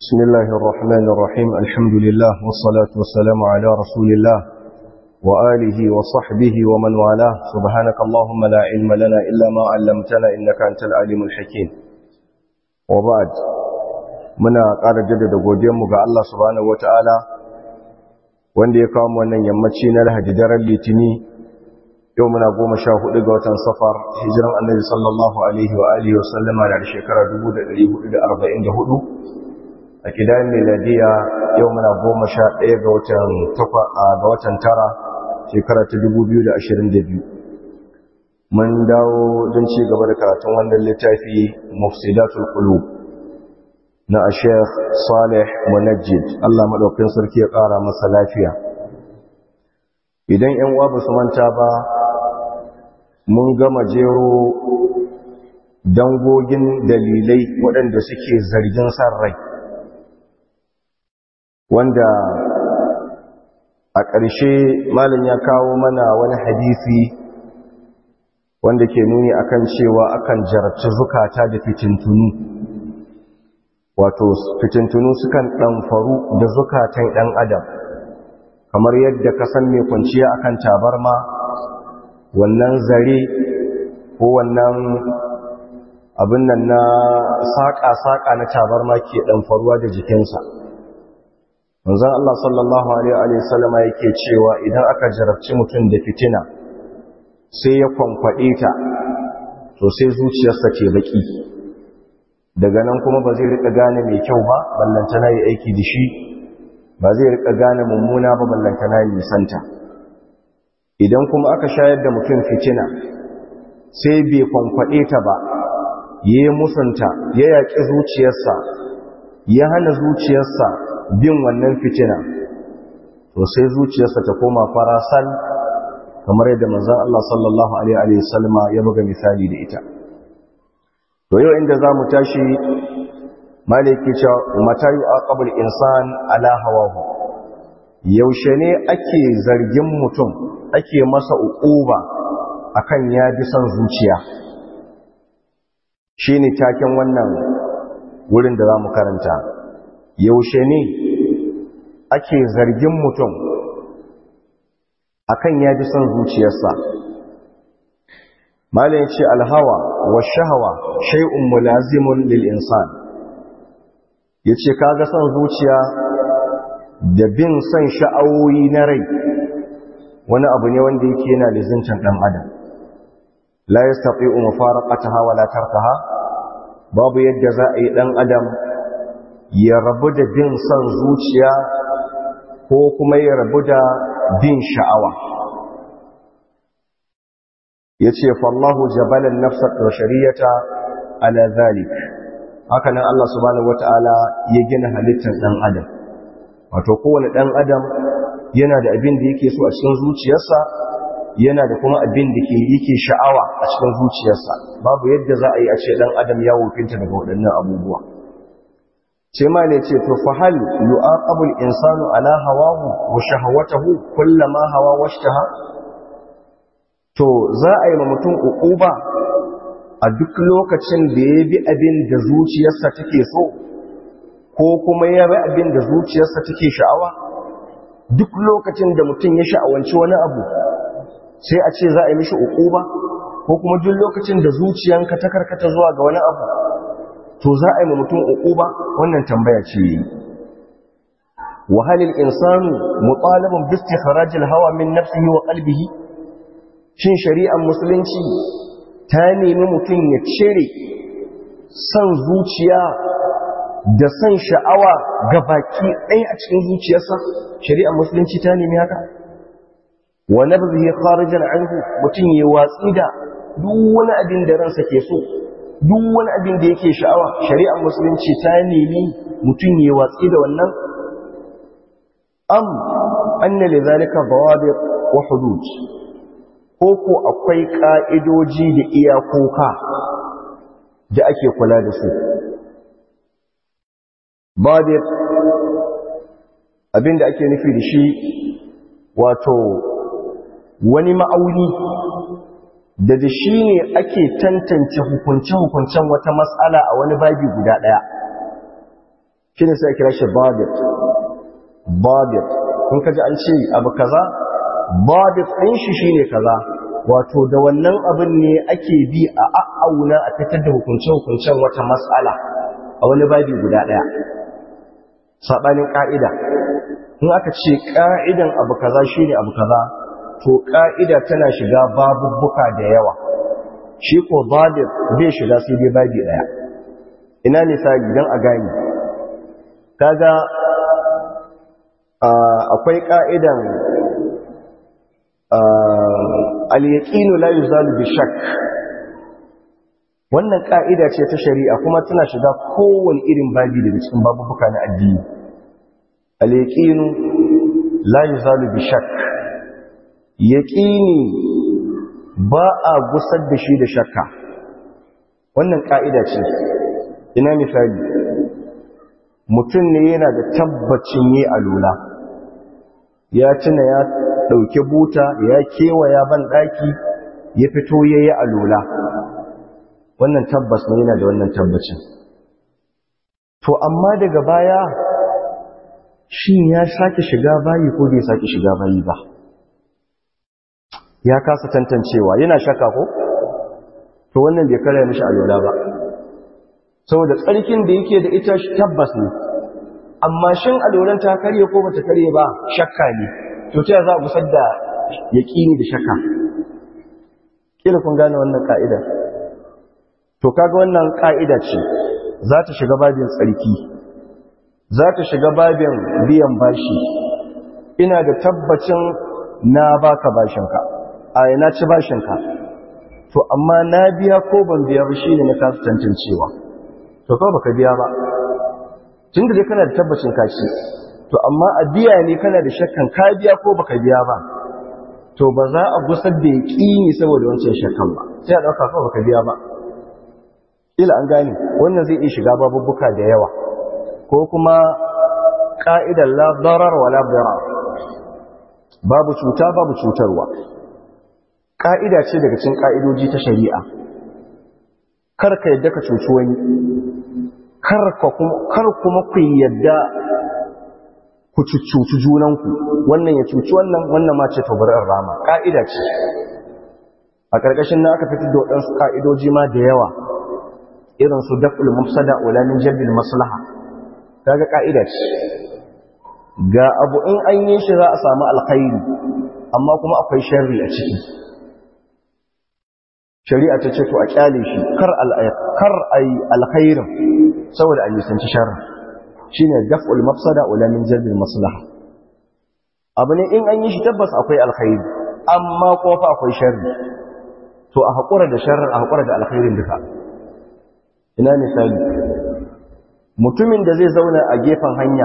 بسم الله الرحمن الرحيم الحمد لله والصلاة والسلام على رسول الله وآله وصحبه ومن والاه سبحانك اللهم لا علم لنا إلا ما علمتنا إنك أنت العليم الحكيم وبعد muna ƙara jaddada godiyarmu ga Allah subhanahu wata'ala wanda ya kawo wannan yammaci na Lahadi daren Litini yau muna goma sha hudu ga watan safar hijiran annabi sallallahu alaihi wa alihi wa sallama da shekara 1444 a kidan miladiya yau muna goma sha ɗaya ga watan takwa ga watan tara shekara ta 2022 mun dawo don ci gaba da karatun wannan littafi mufsidatul qulub na Sheikh Saleh Munajjid Allah madaukakin sarki ya ƙara masa lafiya idan ƴan uwa ba su manta ba mun gama jero dangogin dalilai waɗanda suke zargin san rai wanda a ƙarshe malin ya kawo mana wani hadisi wanda ke nuni akan cewa akan jarabci zukata da fitintunu wato fitintunu sukan ɗanfaru da zukatan ɗan adam kamar yadda ka san mai kwanciya akan tabarma wannan zare ko wannan abin nan na saƙa-saƙa na tabarma ke ɗanfaruwa da jikinsa manzon Allah sallallahu alaihi wasallama yake cewa idan aka jarabci mutum da fitina sai ya kwankwaɗe ta to sai zuciyarsa ce baki daga nan kuma ba zai rika gane mai kyau ba ballantana yi aiki da shi ba zai rika gane mummuna ba ballantana yi nisanta idan kuma aka shayar da mutum fitina sai bai kwankwaɗe ta ba ya yi musunta ya yaƙi zuciyarsa ya hana zuciyarsa bin wannan fitina to sai zuciyarsa ta koma farasal kamar yadda manzon Allah sallallahu alaihi wasallama ya buga misali da ita to yau inda zamu tashi maliki cewa mata yu'aqabul insan ala hawahu yaushe ne ake zargin mutum ake masa uquba akan ya bi son zuciya shine taken wannan wurin da zamu karanta yaushe ne ake zargin mutum akan ya bi son zuciyarsa malin ce alhawa wa shahawa shay'un mulazimun lil insan yace kaga son zuciya da bin son sha'awoyi na rai wani abu ne wanda yake yana lizintan dan adam la yastati'u mufaraqataha wa la tarkaha babu yadda za a yi dan adam ya rabu da bin son zuciya ko kuma ya rabu da bin sha'awa ya ce fallahu jabalan nafsar da shari'ata ala zalik hakanan Allah subhanahu wata'ala ya gina halittar ɗan adam wato kowane ɗan adam yana da abin da yake so a cikin zuciyarsa yana da kuma abin da yake sha'awa a cikin zuciyarsa babu yadda za a yi a ce ɗan adam ya wofinta daga waɗannan abubuwa ce ma ne ce to fahal yu'aqabul insanu ala hawahu wa shahawatahu kullama hawa washtaha to za a yi ma mutum uquba a duk lokacin da ya bi abin da zuciyarsa take so ko kuma ya bi abin da zuciyarsa take sha'awa duk lokacin da mutum ya sha'awanci wani abu sai a ce za a yi mishi uquba ko kuma duk lokacin da zuciyanka ta karkata zuwa ga wani abu to za a yi ma mutum uquba wannan tambaya ce wa halil insanu mutalabun bi istikhrajil hawa min nafsihi wa qalbihi shin shari'ar musulunci ta nemi mutum ya cire san zuciya da san sha'awa ga baki ɗaya a cikin zuciyarsa shari'ar musulunci ta nemi haka wa nabzihi kharijan anhu mutum ya watsi da duk wani abin da ransa ke so duk wani abin da yake sha'awa shari'ar musulunci ta nemi mutum ya watsi da wannan am anna lidhalika dawabit wa hudud ko ko akwai ka'idoji da iyakoka da ake kula da su dawabit abin da ake nufi da shi wato wani ma'auni da da shi ne ake tantance hukunce-hukuncen wata matsala a wani babi guda ɗaya shi ne sai kira shi babit babit in ka ji an ce abu kaza babit ɗin shi shi ne kaza wato da wannan abin ne ake bi a a'auna a fitar da hukunce-hukuncen wata matsala a wani babi guda ɗaya saɓanin ƙa'ida in aka ce ƙa'idan abu kaza shi ne abu kaza to ƙa'ida tana shiga babubbuka da yawa shi ko babit bai shiga sai dai babi ɗaya ina misali don a gani kaga akwai ƙa'idan al-yaqinu la yuzalu bi shakk wannan ka'ida ce ta shari'a kuma tana shiga kowane irin babi daga cikin babubuka na addini al-yaqinu la yuzalu bi shakk yaqini ba a gusar da shi da shakka wannan ka'ida ce ina misali mutum ne yana da tabbacin yi alula ya tuna ya ɗauki buta ya kewaya ban ɗaki ya fito ya yi alola wannan tabbas ne yana da wannan tabbacin to amma daga baya shi ya sake shiga bayi ko bai sake shiga bayi ba ya kasa tantancewa yana shaka ko to wannan bai kare mishi alola ba saboda tsarkin da yake da ita tabbas ne amma shin alolan ta karye ko bata karye ba shakka ne to ta za a gusar da yaƙini da shakka kila kun gane wannan ka'ida to kaga wannan ka'ida ce za ta shiga babin tsarki za ta shiga babin biyan bashi ina da tabbacin na baka bashinka a na ci bashinka to amma na biya ko ban biya ba shine na kasu tantancewa to kawai baka biya ba tun da dai kana da tabbacin kashi to amma a biya ne kana da shakkan ka biya ko baka biya ba to ba za a gusar da yaƙini saboda wancan shakkan ba sai a ɗauka kawai baka biya ba ila an gane wannan zai iya shiga babubbuka da yawa ko kuma ƙa'idar la darar wa la babu cuta babu cutarwa ƙa'ida ce daga cikin ƙa'idoji ta shari'a kar ka yadda ka cuci wani kar kuma ku yadda ku cuci junanku wannan ya cuci wannan wannan ma ce tabarar rama ƙa'ida ce a ƙarƙashin na aka fitar da waɗansu ƙa'idoji ma da yawa irin su daf'ul mafsada ulamin jalbil maslaha kaga ƙa'ida ce ga abu in an yi shi za a samu alkhairi amma kuma akwai sharri a ciki shari'a ta ce to a kyale shi kar kar ai alkhairin saboda an nisanci sharri shine daf'ul mafsada wala min jalbil maslaha abu ne in an yi shi tabbas akwai alkhairi amma kuma fa akwai sharri to a hakura da sharrin a hakura da alkhairin duka ina misali mutumin da zai zauna a gefen hanya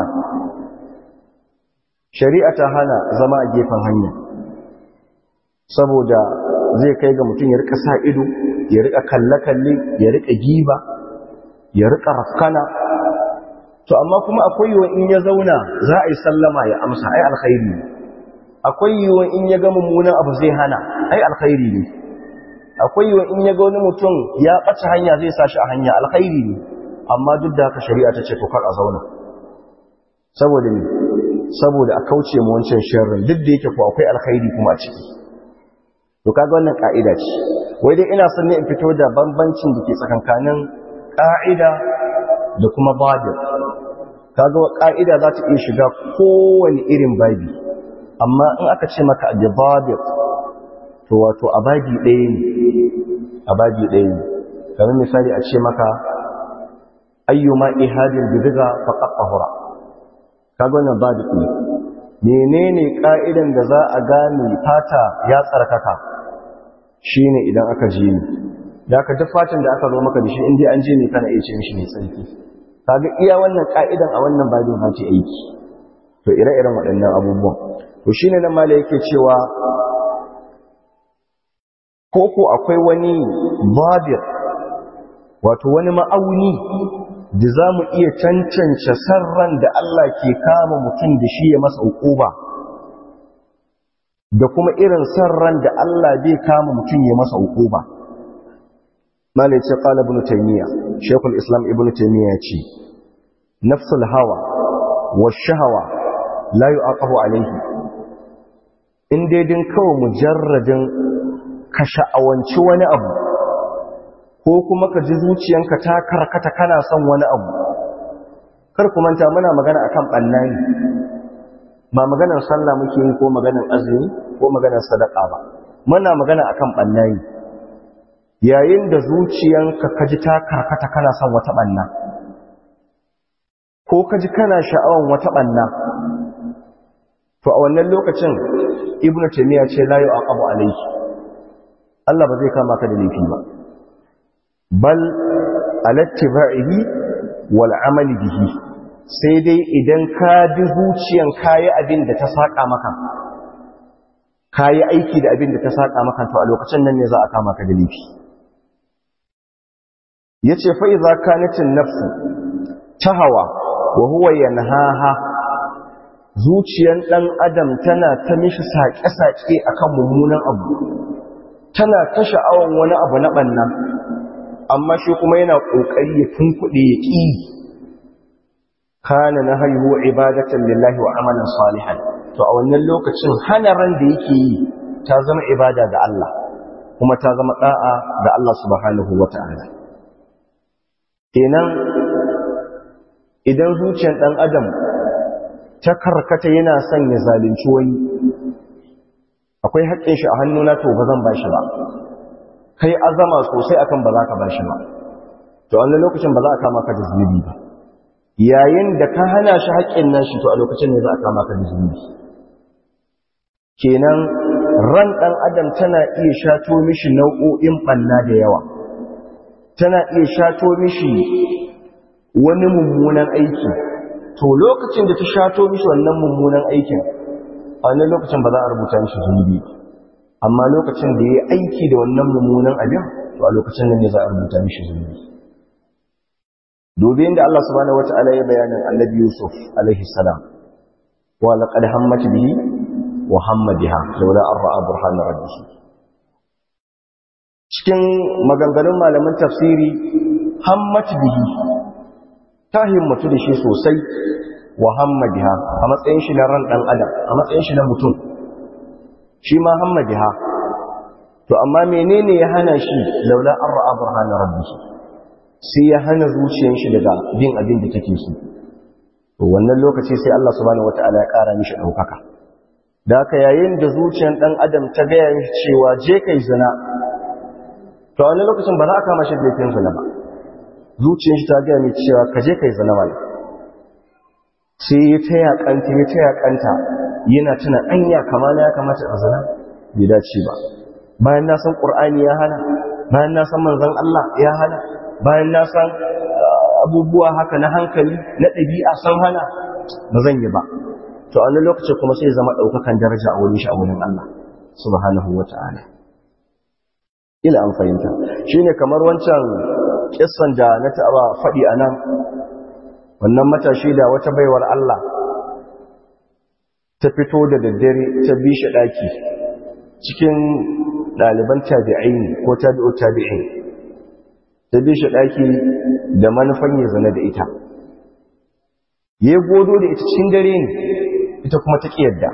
shari'a ta hana zama a gefen hanya saboda zai kai ga mutum ya rika sa ido ya rika kalle-kalle ya rika giba ya rika rafkana to amma kuma akwai yiwuwa in ya zauna za a yi sallama ya amsa ai alkhairi ne akwai yiwuwa in ya ga mummunan abu zai hana ai alkhairi ne akwai yiwuwa in ya ga wani mutum ya ɓace hanya zai sa shi a hanya alkhairi ne amma duk da haka shari'a ta ce to kar a zauna saboda ne saboda a kauce mu wancan sharrin duk da yake ko akwai alkhairi kuma a ciki to kaga wannan ka'ida ce wai dai ina son ne in fito da bambancin da ke tsakankanin ka'ida da kuma badir kaga ka'ida za ta iya shiga kowane irin babi amma in aka ce maka da badir to wato a babi ɗaya ne a babi ɗaya ne kamar misali a ce maka ayyuma ihadin bidiga faqat tahura kaga wannan badir ne menene ka'idan da za a gane fata ya tsarkaka shine idan aka je ni da aka duk fatan da aka zo maka da shi inda an je ne kana iya ce mishi mai tsarki kaga iya wannan ka'idan a wannan babin ba ta aiki to ire-iren waɗannan abubuwan to shine nan mala yake cewa koko akwai wani babir wato wani ma'auni da za mu iya cancance sarran da Allah ke kama mutum da shi ya masa hukuba da kuma irin sarran da Allah bai kama mutum ya masa hukuba malai ce qala ibn taymiya shaykhul islam ibn taymiya ce nafsul hawa wa shahawa la yu'aqabu alayhi in dai din kawai mujarradin ka sha'awanci wani abu ko kuma ka ji zuciyanka ta karkata kana son wani abu kar ku manta muna magana akan bannani ba maganar sallah muke yi ko maganar azumi ko maganar sadaka ba muna magana akan bannani yayin da zuciyanka ka ji ta karkata kana son wata banna ko ka ji kana sha'awan wata banna to a wannan lokacin ibnu taymiya ce la yu'aqabu alayhi Allah ba zai kama ka da laifi ba bal alattiba'ihi wal amali bihi sai dai idan ka bi zuciyan kayi abin da ta saka maka kayi aiki da abin da ta saka maka to a lokacin nan ne za a kama ka da laifi yace fa idza kanatin nafsu tahawa wa huwa yanhaha zuciyan dan adam tana ta mishi sake-sake akan mummunan abu tana ta sha'awan wani abu na banna amma shi kuma yana kokari ya tunkuɗe ya ƙi kana na haihu ibadatan lillahi wa amalan salihan to a wannan lokacin hana ran da yake yi ta zama ibada ga Allah kuma ta zama da'a ga Allah subhanahu wata'ala kenan idan zuciyar dan adam ta karkata yana son ya zalunci wani akwai haƙƙin shi a hannuna to ba zan bashi ba kai azama sosai akan ba za ka bashi ba to a wannan lokacin ba za a kama ka da zunubi ba yayin da ka hana shi haƙƙin nashi to a lokacin ne za a kama ka da zunubi kenan ran ɗan adam tana iya shato mishi nau'o'in ɓanna da yawa tana iya shato mishi wani mummunan aiki to lokacin da ta shato mishi wannan mummunan aikin a wannan lokacin ba za a rubuta mishi zunubi ba amma lokacin da ya yi aiki da wannan mummunan abin to a lokacin nan ne za a rubuta mishi zunubi dubi inda Allah subhanahu wata'ala ya bayanin annabi Yusuf alaihi salam wa laqad hammat bihi wa hamma biha laula an ra'a burhana rabbih cikin maganganun malaman tafsiri hammat bihi ta himmatu da shi sosai wa hamma biha a matsayin shi na ran dan adam a matsayin shi na mutum shi ma hamma biha to amma menene ya hana shi laula an ra'a burhana rabbih sai ya hana zuciyar shi daga bin abin da take so to wannan lokaci sai Allah subhanahu wataala ya kara mishi daukaka da haka yayin da zuciyar dan adam ta gaya mishi cewa je kai zina to a wannan lokacin ba za a kama shi da laifin zina ba zuciyar shi ta gaya mishi cewa ka je kai zina wani sai ya ta yakanta ya ta yakanta yana tuna anya kamar ya kamata a zina bai dace ba bayan na san qur'ani ya hana bayan na san manzon Allah ya hana bayan na san abubuwa haka na hankali na ɗabi'a san hana ba zan yi ba to a lokacin kuma sai zama ɗaukakan daraja a wurin shi a wurin Allah subhanahu wa ta'ala ila an fahimta shi ne kamar wancan kissan da na taɓa faɗi a nan wannan matashi da wata baiwar Allah ta fito da daddare ta bi shi ɗaki cikin ɗaliban tabi'ai ko tabi'u tabi'in ta bi shi ɗaki da manufan ya zana da ita ya godo da ita cikin dare ne ita kuma ta yadda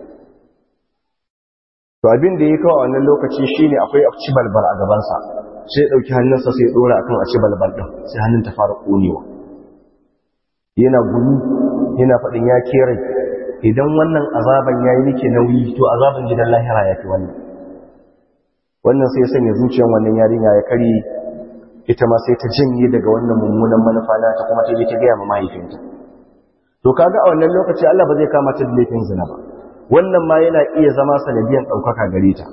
to abin da ya kawo a wannan lokaci shine akwai ci balbal a gabansa sai ya ɗauki hannunsa sai ya ɗora akan a ci balbal ɗin sai hannun ta fara ƙonewa yana gumi yana faɗin ya kere idan wannan azaban ya yi nike nauyi to azaban gidan lahira ya fi wannan wannan sai ya sanya zuciyar wannan yarinya ya karye ita ma sai ta janye daga wannan mummunan manufa na ta kuma ta je ta gaya ma mahaifinta to kaga a wannan lokaci Allah ba zai kama ta da laifin zina ba wannan ma yana iya zama sanadiyan ɗaukaka gare ta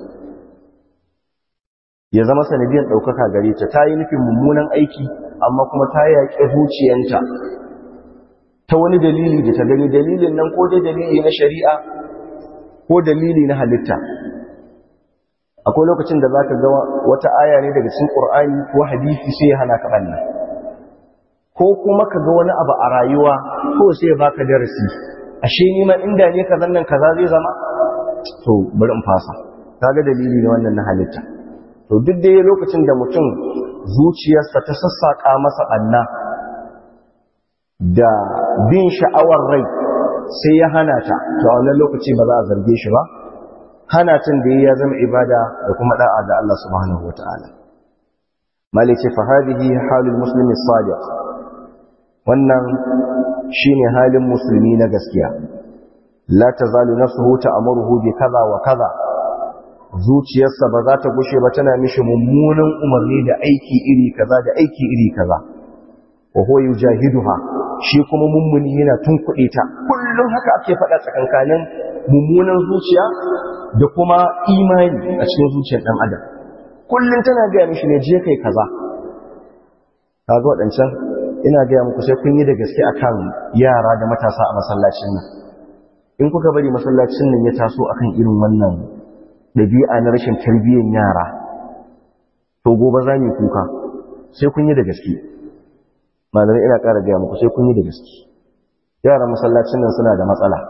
ya zama sanadiyan ɗaukaka gare ta ta yi nufin mummunan aiki amma kuma ta yaƙi zuciyanta ta wani dalili da ta gani dalilin nan ko dai dalili na shari'a ko dalili na halitta akwai lokacin da za ka ga wata aya ne daga cikin ƙur'ani ko hadisi sai ya hana ka ɓanna ko kuma ka ga wani abu a rayuwa ko sai ya baka darasi ashe ni ma inda ne kazan nan kaza zai zama to bari in fasa kaga dalili ne wannan na halitta to duk da lokacin da mutum zuciyarsa ta sassaka masa ɓanna da bin sha'awar rai sai ya hana ta to a wannan lokaci ba za a zarge shi ba hana tun da ya zama ibada da kuma da'a ga Allah subhanahu wataala malice fa hadhihi halul muslimi sadiq wannan shine halin musulmi na gaskiya la tazalu nafsuhu ta'muruhu bi kaza wa kaza zuciyarsa ba za ta gushe ba tana mishi mummunan umarni da aiki iri kaza da aiki iri kaza wa huwa yujahiduha shi kuma mummuni yana tunkuɗe ta kullum haka ake faɗa tsakankanin mummunan zuciya da kuma imani a cikin zuciyar ɗan adam kullum tana gaya mishi ne je kai kaza kaga waɗancan ina gaya muku sai kun yi da gaske akan yara da matasa a masallacin nan in kuka bari masallacin nan ya taso akan irin wannan ɗabi'a na rashin tarbiyyar yara to gobe za mu kuka sai kun yi da gaske malamai ina ƙara gaya muku sai kun yi da gaske yaran masallacin nan suna da matsala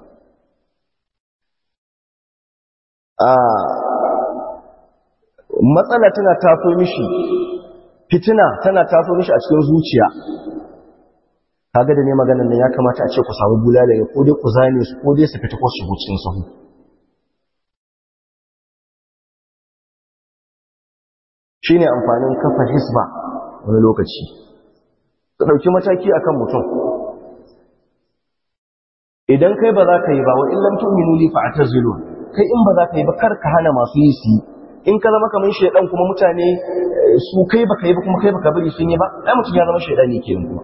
a matsala tana taso mishi fitina tana taso mishi a cikin zuciya kaga da ne maganar nan ya kamata a ce ku samu bulala ya ko dai ku zane su ko dai su fita ko su cikin sahu shine amfanin kafa hisba wani lokaci su ɗauki mataki akan mutum idan kai ba za ka yi ba wa illam tu'minu li fa'tazilu kai in ba za ka yi ba kar ka hana masu yi su in ka zama kamar shedan kuma mutane su kai baka yi ba kuma kai baka bari sun yi ba ai mutum ya zama shedani kenan kuma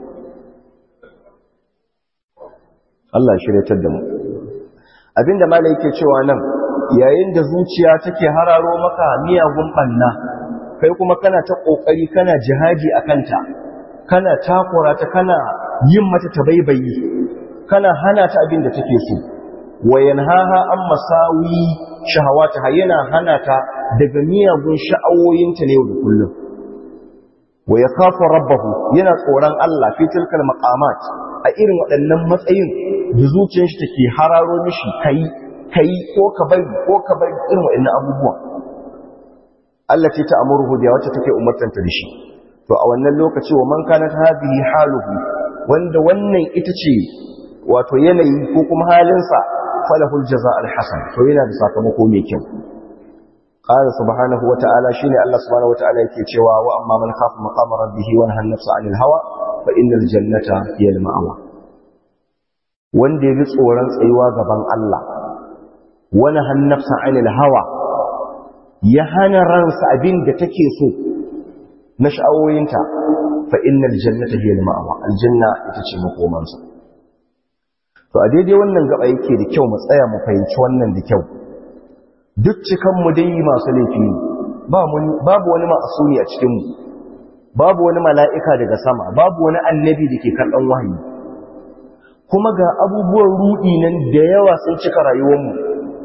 Allah ya shiryatar da mu abinda malai yake cewa nan yayin da zuciya take hararo maka miyagun banna kai kuma kana ta kokari kana jihadi akanta kana takura ta kana yin mata tabaibayi kana hana ta abin da take so wa yanhaha an masawi shahawata yana hana ta daga miyagun sha'awoyinta ne yau da kullum wa yakhafu rabbahu yana tsoron Allah fi tilkal maqamat a irin waɗannan matsayin da zuciyar shi take hararo mishi kai kai ko ka bari ko ka bari irin waɗannan abubuwa Allah ce ta amurhu da wacce take umartanta da shi to a wannan lokaci wa man kanat hadhihi haluhu wanda wannan ita ce wato yanayi ko kuma halinsa falahul jaza alhasan to yana da sakamako mai kyau qala subhanahu wata'ala shine Allah subhanahu wata'ala yake cewa wa amma man khafa maqama rabbih wa nahana nafsa 'anil hawa fa innal jannata hiya al-ma'wa wanda yaji tsoron tsayuwa gaban Allah wa nahana nafsa 'anil hawa ya hana ransa abin da take so na sha'awoyinta fa innal jannata hiya al-ma'wa aljanna ita ce makomansa to a daidai wannan gaba yake da kyau mu tsaya mu fahimci wannan da kyau duk cikan mu dai masu laifi ne babu wani ma'asumi a cikin mu babu wani mala'ika daga sama babu wani annabi da ke karɓan wahayi kuma ga abubuwan rudi nan da yawa sun cika rayuwar mu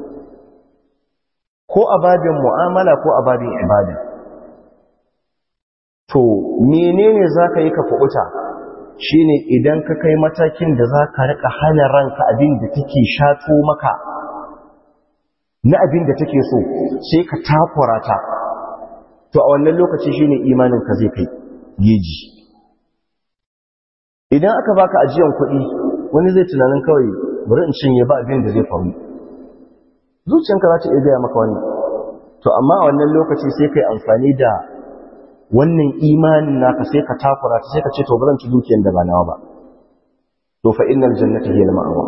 ko a babin mu'amala ko a babin ibada to menene zaka yi ka kuɓuta shine idan ka kai matakin da za ka rika hana ranka abin da take shato maka na abin da take so sai ka takura ta to a wannan lokaci shine imanin ka zai kai geji idan aka baka ajiyan kuɗi wani zai tunanin kawai bari in cinye ba abin da zai faru zuciyanka za ta iya gaya maka wannan to amma a wannan lokaci sai kai amfani da wannan imanin naka sai ka takura ta sai ka ce to ba zan ci dukiyar da ba nawa ba to fa innal jannata hiya al-ma'wa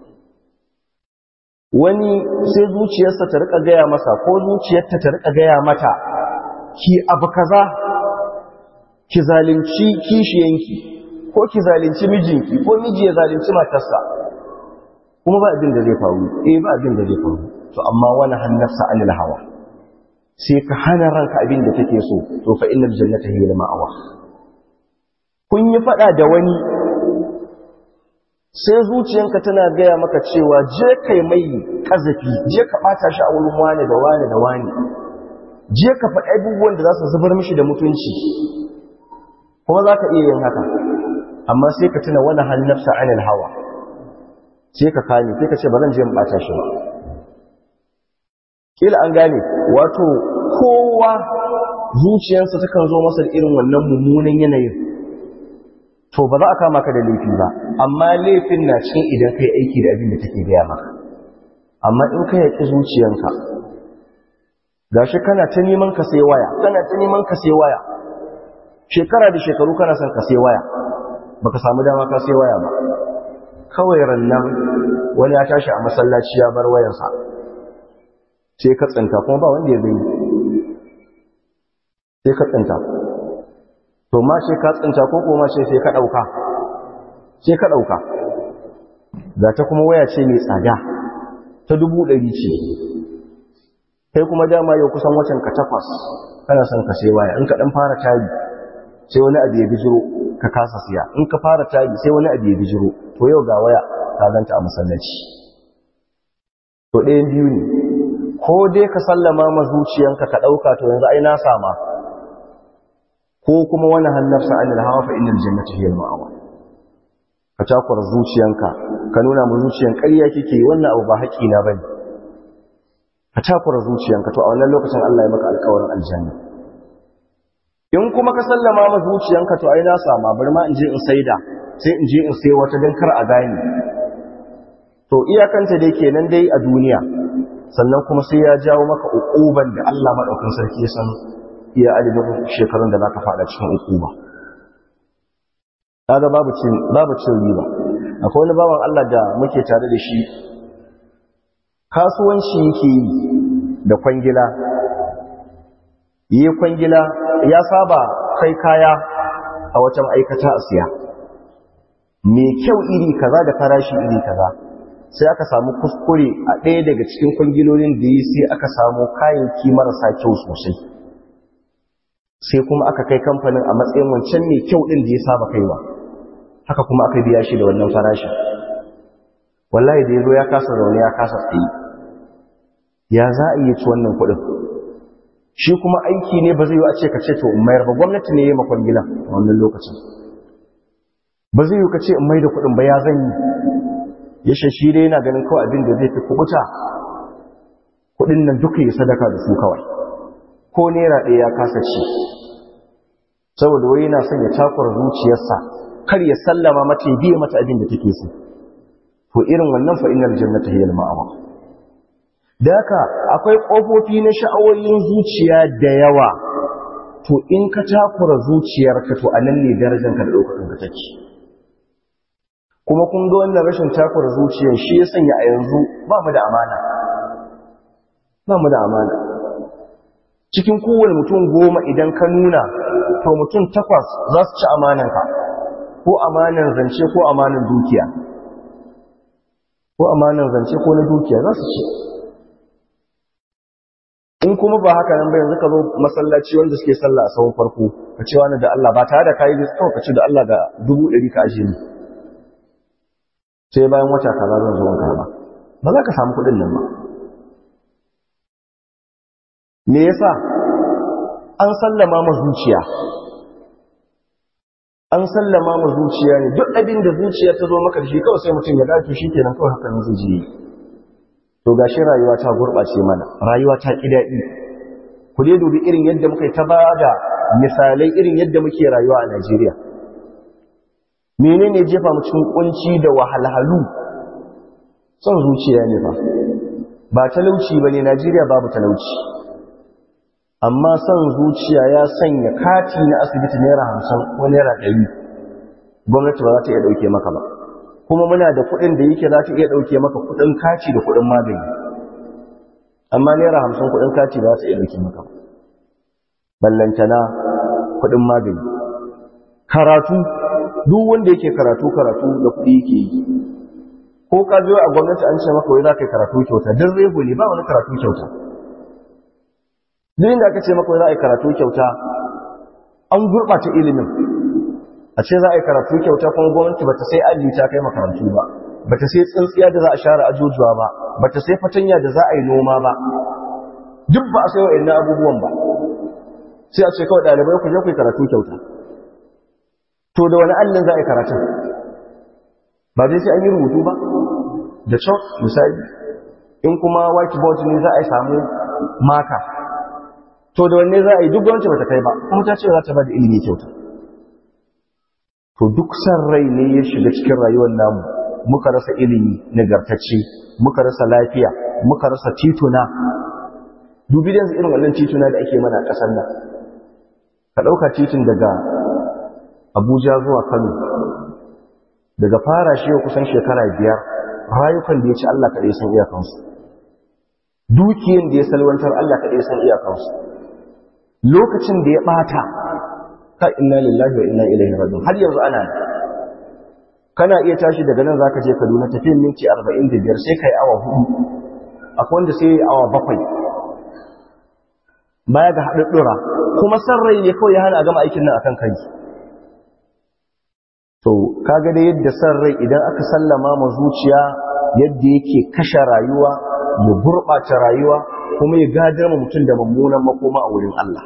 wani sai zuciyarsa ta rika gaya masa ko zuciyarta ta rika gaya mata ki abu kaza ki zalunci kishiyanki ko ki zalunci mijinki ko miji ya zalunci matarsa kuma ba abin da zai faru eh ba abin da zai faru to amma wani hannafsa anil hawa sai ka hana ranka abin da take so to fa innal jannata hiya al-ma'wa kun yi fada da wani sai zuciyanka tana gaya maka cewa je kai mai kazafi je ka bata shi a wurin wani da wani da wani je ka faɗi abubuwan da za su zubar mishi da mutunci kuma za ka iya yin haka amma sai ka tuna wani hannafsa anil hawa sai ka kame sai ka ce ba zan je in bata shi ba kila an gane wato kowa zuciyarsa takan zo masa da irin wannan mummunan yanayin to ba za a kama ka da laifi ba amma laifin na cikin idan kai aiki da abin da take gaya maka amma in ka yaƙi zuciyanka gashi kana ta neman ka sai waya kana ta neman ka sai waya shekara da shekaru kana son ka sai waya baka samu dama ka sai waya ba kawai rannan wani ya tashi a masallaci ya bar wayarsa sai ka tsinta kuma ba wanda ya gani sai ka tsinta to ma sai ka tsinta ko kuma sai sai ka dauka sai ka dauka ga ta kuma waya ce mai tsada ta dubu ɗari ce kai kuma dama yau kusan watan ka takwas kana son ka sai waya in ka dan fara tari sai wani abu ya bijiro ka kasa siya in ka fara tari sai wani abu ya bijiro to yau ga waya ka ganta a masallaci to ɗayan biyu ne ko dai ka sallama ma zuciyanka ka ɗauka to yanzu ai na sama ko kuma wani hannafsa anil hawa fa innal jannata hiya al-ma'wa ka takura zuciyanka ka nuna mu zuciyan ƙarya kike wannan abu ba haƙi na bane ka takura zuciyanka to a wannan lokacin Allah ya maka alƙawarin aljanna in kuma ka sallama ma zuciyanka to ai na sama bari ma in je in saida sai in je in sai wata dan kar a gane to iyakanta dai kenan dai a duniya sannan kuma sai ya jawo maka uquban da Allah madaukakin sarki ya san iya adadin shekarun da zaka fada cikin uquba kaga babu cin babu cin riba akwai wani bawan Allah da muke tare da shi kasuwanci yake yi da kwangila yi kwangila ya saba kai kaya a wata ma'aikata a siya mai kyau iri kaza da farashi iri kaza sai aka samu kuskure a ɗaya daga cikin kwangilolin da yi sai aka samu kayayyaki marasa kyau sosai sai kuma aka kai kamfanin a matsayin wancan mai kyau ɗin da ya saba kaiwa haka kuma aka biya shi da wannan farashin wallahi da ya zo ya kasa zaune ya kasa tsaye ya za a iya ci wannan kuɗin shi kuma aiki ne ba zai yi a ce ka ce to in mayar ba gwamnati ne ya yi makon gila a wannan lokacin ba zai yi ka ce in mai da kuɗin ba ya zan yi ya shashi dai yana ganin kawai abin da zai fi kubuta kuɗin nan duka yi sadaka da su kawai ko naira ɗaya ya kasa ci saboda wai yana son ya takura zuciyarsa kar ya sallama mata ya biye mata abin da take so to irin wannan fa innal jannata hiya al-ma'wa da haka akwai kofofi na sha'awoyin zuciya da yawa to in ka takura zuciyarka to anan ne darajarka da daukakan ka take kuma kun ga wannan rashin takura zuciyar shi ya sanya a yanzu ba mu da amana ba mu da amana cikin kowane mutum goma idan ka nuna to mutum takwas za su ci amananka ko amanan zance ko amanan dukiya ko amanan zance ko na dukiya za su ci in kuma ba haka nan ba yanzu ka zo masallaci wanda suke sallah a sahun farko ka ce wani da Allah ba tare da kayi da ka ce da Allah ga dubu ɗari ka ajiye ni sai bayan wata kaza zan zo wanka ba ba za ka samu kuɗin nan ba me yasa an sallama ma zuciya an sallama ma zuciya ne duk abin da zuciya ta zo maka da shi kawai sai mutum ya dace shi kenan kawai haka nan zai ji to gashi rayuwa ta gurɓace mana rayuwa ta ƙi daɗi ku dai dubi irin yadda muka yi ta ba da misalai irin yadda muke rayuwa a Najeriya menene jefa mu cikin kunci da wahalhalu son zuciya ne ba ba talauci ba ne Najeriya babu talauci amma son zuciya ya sanya kati na asibiti naira hamsin ko naira ɗari gwamnati ba za ta iya ɗauke maka ba kuma muna da kuɗin da yake za ta iya ɗauke maka kuɗin kaci da kuɗin magani amma naira hamsin kuɗin kaci ba za ta iya ɗauke maka ba ballantana kuɗin magani karatu duk wanda yake karatu karatu da kuɗi yake yi ko ka zo a gwamnati an ce maka wai za ka yi karatu kyauta duk rego ne ba wani karatu kyauta duk inda aka ce maka wai za a yi karatu kyauta an gurɓata ilimin a ce za a yi karatu kyauta kuma gwamnati ba ta sai aji ta kai makarantu ba ba ta sai tsintsiya da za a share ajujuwa ba ba ta sai fatanya da za a yi noma ba duk ba a sai wa'annan abubuwan ba sai a ce kawai ɗalibai ku je ku yi karatu kyauta to da wani allin za a yi karatun ba dai sai an yi rubutu ba da chalk misali in kuma whiteboard ne za a yi samu maka to da wanne za a yi duk gwamnati ba ta kai ba kuma ta ce za ta ba da ilimi kyauta to duk san rai ne ya shiga cikin rayuwar namu muka rasa ilimi nagartacce muka rasa lafiya muka rasa tituna dubi da irin wannan tituna da ake mana a ƙasar nan ka ɗauka titin daga abuja zuwa kano daga fara shi kusan shekara biyar rayukan da ya ci allah kaɗai san iyakansu dukiyan da ya salwantar allah kaɗai san iyakansu lokacin da ya ɓata ka inna lillahi wa inna ilaihi raji'un har yanzu ana kana iya tashi daga nan zaka je Kaduna tafiyan minti 45 sai kai awa hudu akwai wanda sai awa bakwai baya ga haɗuɗɗura kuma san rai ne kawai ya hana a gama aikin nan akan kai to kaga da yadda san rai idan aka sallama ma zuciya yadda yake kashe rayuwa ya gurɓata rayuwa kuma ya gadar ma mutum da mummunan makoma a wurin Allah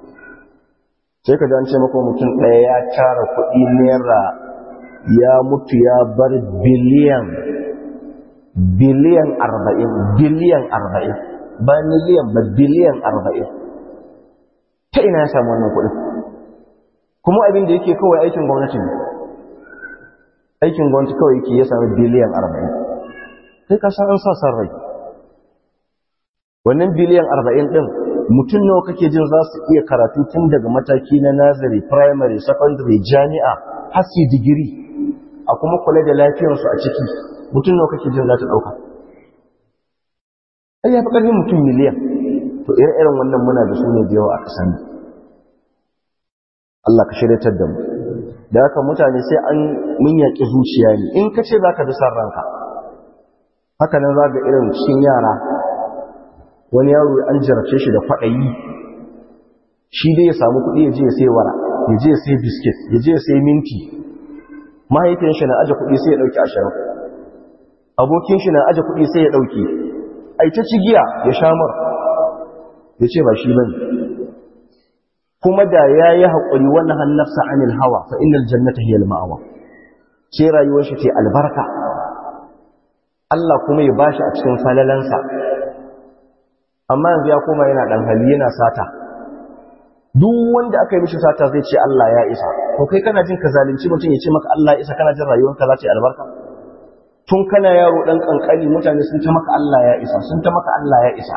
sai ka an ce maka mutum ɗaya ya tara kuɗi naira ya mutu ya bar biliyan biliyan arba'in biliyan arba'in ba miliyan ba biliyan arba'in ta ina ya samu wannan kuɗin kuma abin da yake kawai aikin gwamnati ne aikin gwamnati kawai yake ya sami biliyan arba'in sai ka san an sa san rai wannan biliyan arba'in ɗin mutum nawa kake jin za su iya karatu tun daga mataki na nazari primary secondary jami'a har su digiri a kuma kula da lafiyarsu a ciki mutum nawa kake jin za ta ɗauka ai ya fi ƙarfin mutum miliyan to ire-iren wannan muna da su ne da yawa a ƙasar nan Allah ka shiryatar da mu da haka mutane sai an mun yaƙi zuciya ne in ka ce za ka bi san ranka haka nan za ga irin cikin yara wani yaro an jarabce shi da kwaɗayi shi dai ya samu kuɗi ya je ya sai wara ya je ya sai biskit ya je ya sai minti mahaifin shi na aje kuɗi sai ya ɗauki ashirin abokin shi na aje kuɗi sai ya ɗauki ai ta cigiya ya shamar ya ce ba shi ba kuma da ya yi haƙuri wannan hannafsa anil hawa fa innal jannata hiya al-ma'awa ce rayuwar shi ce albarka Allah kuma ya bashi a cikin falalansa amma yanzu ya koma yana dan hali yana sata duk wanda aka yi mishi sata zai ce Allah ya isa to kai kana jin ka zalunci mutum ya ce maka Allah ya isa kana jin rayuwarka za ta yi albarka tun kana yaro dan kankani mutane sun ta maka Allah ya isa sun ta maka Allah ya isa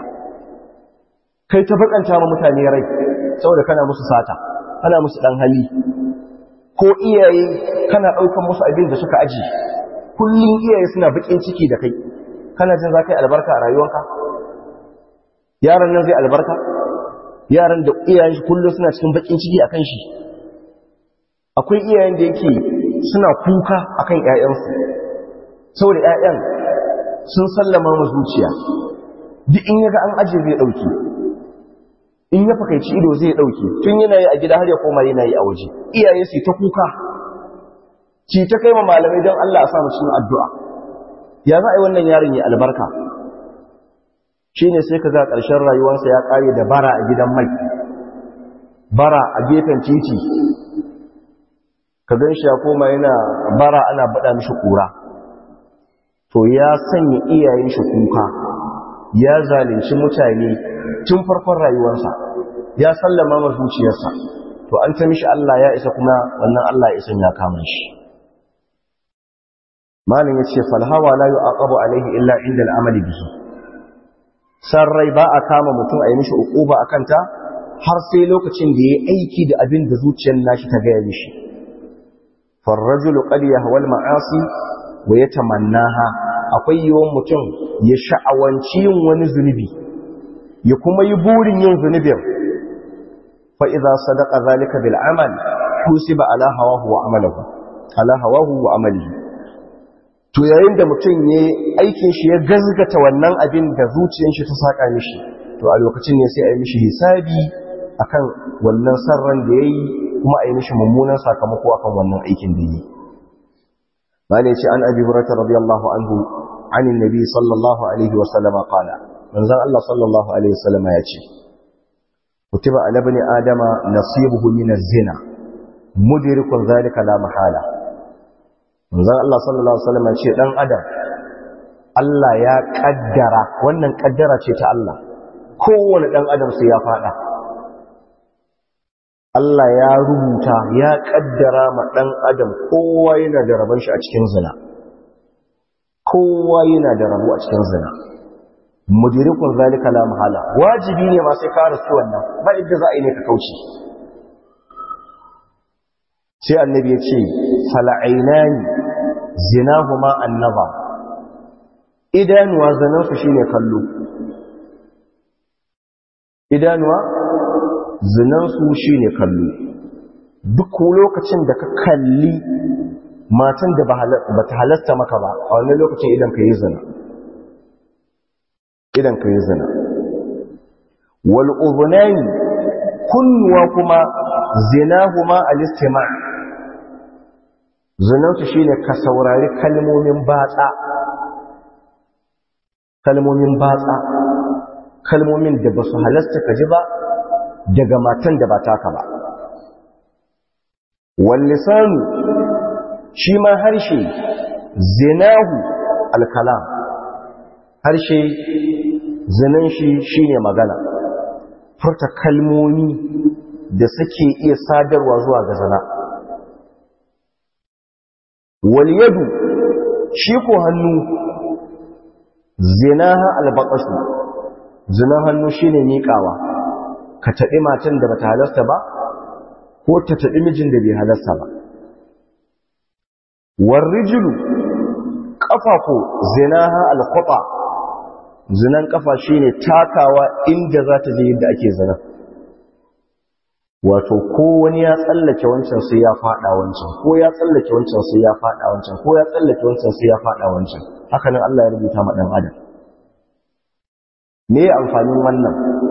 kai ta bakanta ma mutane rai saboda kana musu sata kana musu dan hali ko iyaye kana daukan musu abin da suka aji kullun iyaye suna bakin ciki da kai kana jin za ka yi albarka a rayuwarka yaran nan zai albarka yaran da iyayen shi kullum suna cikin bakin ciki akan shi akwai iyayen da yake suna kuka akan ƴaƴansu saboda ƴaƴan sun sallama mu zuciya duk in yaga an aje zai dauke in ya fakaici ido zai dauke tun yana yi a gida har ya koma yana yi a waje iyaye su ta kuka ci ta kai ma malamai don Allah a sa mu cikin addu'a ya za a yi wannan yaron ya albarka shi ne sai ka ga ƙarshen rayuwarsa ya ƙare da bara a gidan mai bara a gefen titi ka gan shi ya koma yana bara ana baɗa mishi ƙura to ya sanya iyayen shi kuka ya zalunci mutane tun farkon rayuwarsa ya sallama ma zuciyarsa to an ta mishi Allah ya isa kuma wannan Allah ya isan ya kama shi malin ya ce falhawa la yu'aqabu alaihi illa inda al'amali bihi san rai ba a kama mutum a yi mishi uquba a kanta har sai lokacin da ya yi aiki da abin da zuciyar nashi ta gaya mishi farrajulu qad yahwal ma'asi wa yatamannaha akwai yawan mutum ya sha'awanci yin wani zunubi ya kuma yi burin yin zunubin fa idza sadaqa zalika bil amal kusiba ala hawahu wa amalahu ala hawahu wa amalihi to yayin da mutum ya aikin shi ya gazgata wannan abin da zuciyar shi ta saka mishi to a lokacin ne sai a yi mishi hisabi akan wannan sarran da yayi kuma a yi mishi mummunan sakamako akan wannan aikin da yi bane ce an abi hurairah radiyallahu anhu anin nabi sallallahu alaihi wa sallam qala manzon Allah sallallahu alaihi wa sallam ya ce kutiba ala bani adama nasibuhu min az-zina mudrikun zalika la mahala manzon Allah sallallahu alaihi wasallam ce dan adam Allah ya kaddara wannan kaddara ce ta Allah kowane dan adam sai ya fada Allah ya rubuta ya kaddara ma ɗan adam kowa yana da rabon shi a cikin zina kowa yana da rabo a cikin zina mudirikun zalika la mahala wajibi ne ma sai ka rasu wannan ba inda za a yi ne ka kauce sai annabi ya ce fala'ainani zinahuma annaba idanuwa zanansu shine kallo idanuwa zinansu shine kallo duk lokacin da ka kalli matan da ba ta halasta maka ba a wannan lokacin idan ka yi zina idan ka yi zina wal udhunani kunnuwa kuma zinahuma al-istima' zinansu shine ka saurari kalmomin batsa kalmomin batsa kalmomin da ba su halasta ka ji ba daga matan da ba taka ba wal lisanu shi ma harshe zinahu al-kalam harshe zinan shi shine magana furta kalmomi da suke iya sadarwa zuwa ga zina wal yadu shi ko hannu zinaha albaqashu zinan hannu shine miƙawa ka taɓi matan da bata halasta ba ko ta taɓi mijin da bai halasta ba war rijlu kafa ko zinaha alqata zinan kafa shine takawa inda za ta je yadda ake zina wato ko wani ya tsallake wancan sai ya fada wancan ko ya tsallake wancan sai ya fada wancan ko ya tsallake wancan sai ya fada wancan haka nan Allah ya rubuta ma dan adam me amfanin wannan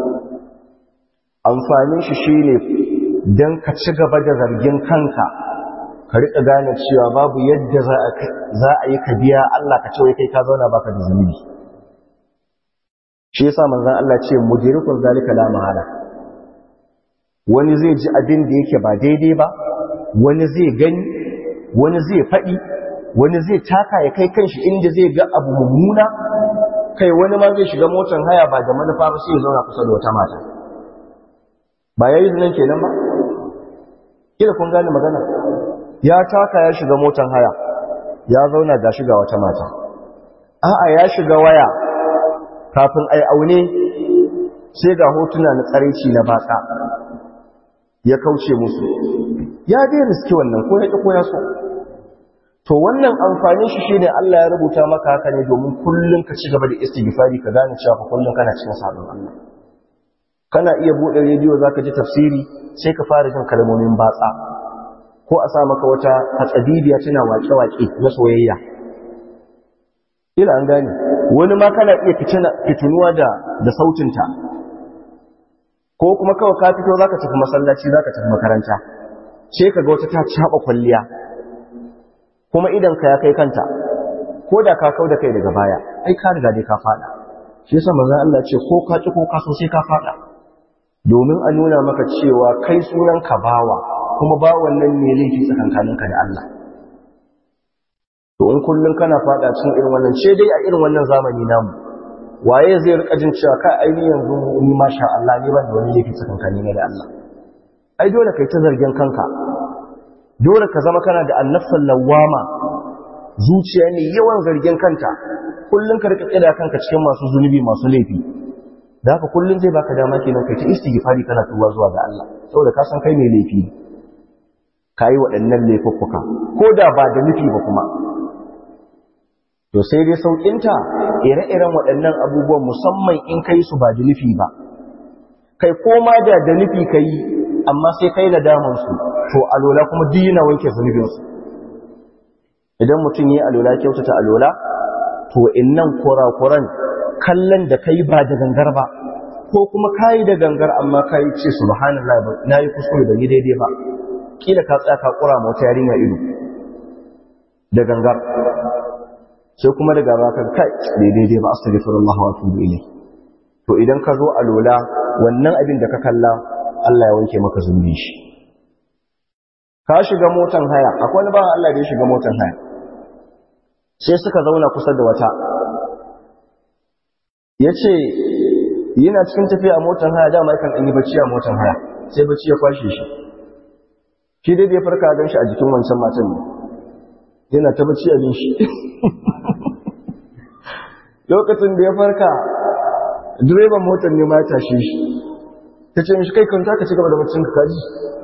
amfanin shi shine dan ka ci gaba da zargin kanka ka rika gane cewa babu yadda za a za a yi ka biya Allah ka ce wai kai ka zauna baka da zunubi shi yasa manzon Allah ce mudirikun zalika la mahala wani zai ji abin da yake ba daidai ba wani zai gani wani zai faɗi wani zai taka ya kai kanshi inda zai ga abu mummuna kai wani ma zai shiga motar haya ba da manufa ba sai ya zauna kusa da wata mata ba yayi zinan kenan ba kila kun gane magana ya taka ya shiga motar haya ya zauna ga shiga wata mata a'a ya shiga waya kafin ai aune sai ga hotuna na tsaraici na batsa ya kauce musu ya dai riski wannan ko ya ko ya so to wannan amfanin shi shine Allah ya rubuta maka haka ne domin kullun ka ci gaba da istighfari ka gane cewa kullun kana cikin sabon Allah kana iya bude rediyo zaka ji tafsiri sai ka fara jin kalmomin batsa ko a sa maka wata hatsabibiya tana waƙe-waƙe na soyayya ila an gane wani ma kana iya fitunuwa da da sautinta ko kuma kawai ka fito zaka tafi masallaci zaka tafi makaranta sai kaga wata ta caba kwalliya kuma idan ka ya kai kanta ko da ka kau da kai daga baya ai ka riga dai ka fada shi yasa manzon Allah ce ko ka ci ko ka so sai ka fada domin a nuna maka cewa kai sunan ka bawa kuma bawan nan ne laifi tsakankaninka da Allah to in kullun kana fada cikin irin wannan ce dai a irin wannan zamani namu waye zai rika jin cewa kai ai ni yanzu ni masha Allah ni ban da wani laifi tsakankani ne da Allah ai dole kai ta zargin kanka dole ka zama kana da annafsan lawama zuciya ne yawan zargin kanta kullun ka rika tsira kanka cikin masu zunubi masu laifi da haka kullun zai baka dama kenan kai ta istighfari kana tuba zuwa ga Allah saboda ka san kai mai laifi kai waɗannan laifuffuka ko da ba da nufi ba kuma to sai dai saukinta ire-iren waɗannan abubuwan musamman in kai su ba da nufi ba kai koma da da nufi ka yi amma sai kai na damansu to alola kuma dina wanke zunubinsu idan mutum yi alola kyautata alola to innan kurakuran kallon da kai ba da gangar ba ko kuma kayi da gangar amma kayi ce subhanallah na yi kuskure da ni daidai ba kila ka tsaya ka kura mota yarinya ido da gangar sai kuma daga baka kai daidai ba astaghfirullah wa atubu ilayh to idan ka zo alola wannan abin da ka kalla Allah ya wanke maka zunubi shi ka shiga motan haya akwai wani bawan Allah da ya shiga motan haya sai suka zauna kusa da wata yace yana cikin tafiya a motan haya dama yakan yi bacci a motan haya sai bacci ya kwashe shi shi dai da ya farka gan shi a jikin wancan matan ne yana ta bacci a shi lokacin da ya farka direban motar ne ma ya tashe shi ta ce mishi kai kanta ka ci gaba da baccin ka kaji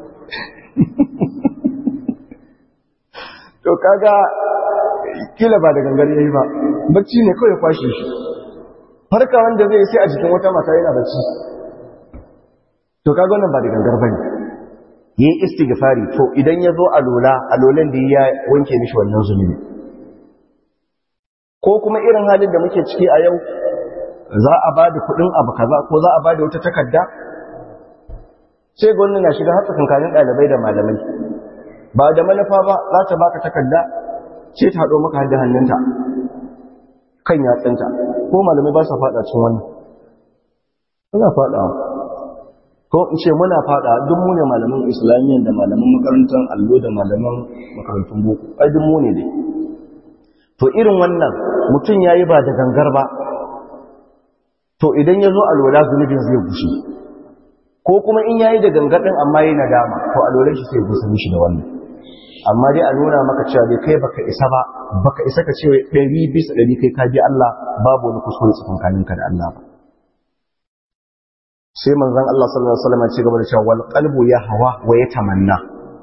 to kaga kila ba da gangar yayi ba bacci ne kawai kwashe shi farka wanda zai sai a jikin wata mata yana bacci to kaga wannan ba da gangar bane yayi istighfari to idan ya zo alola alolan da ya wanke mishi wannan zunubi ko kuma irin halin da muke ciki a yau za a ba da kuɗin abu kaza ko za a ba da wata takarda sai gwamnati na shiga har tsakankanin ɗalibai da malamai ba da manufa ba za ta baka takarda sai ta haɗo maka da hannunta kan yatsunta ko malamai ba sa faɗa cin wannan muna faɗa ko in ce muna faɗa duk mu ne malaman islamiyya da malaman makarantar allo da malaman makarantun boko ai duk mu ne dai to irin wannan mutum ya yi ba da gangar ba to idan ya zo alwala zunubin zai gushe ko kuma in ya yi da gangar ɗin amma yi nadama to alwalan shi sai gusa mishi da wannan amma dai a nuna maka cewa dai kai baka isa ba baka isa ka ce ɗari bisa ɗari kai ka bi Allah babu wani kuskure tsakankaninka da Allah ba sai manzon Allah sallallahu alaihi wasallam ya ci gaba da cewa wal qalbu yahwa wa yatamanna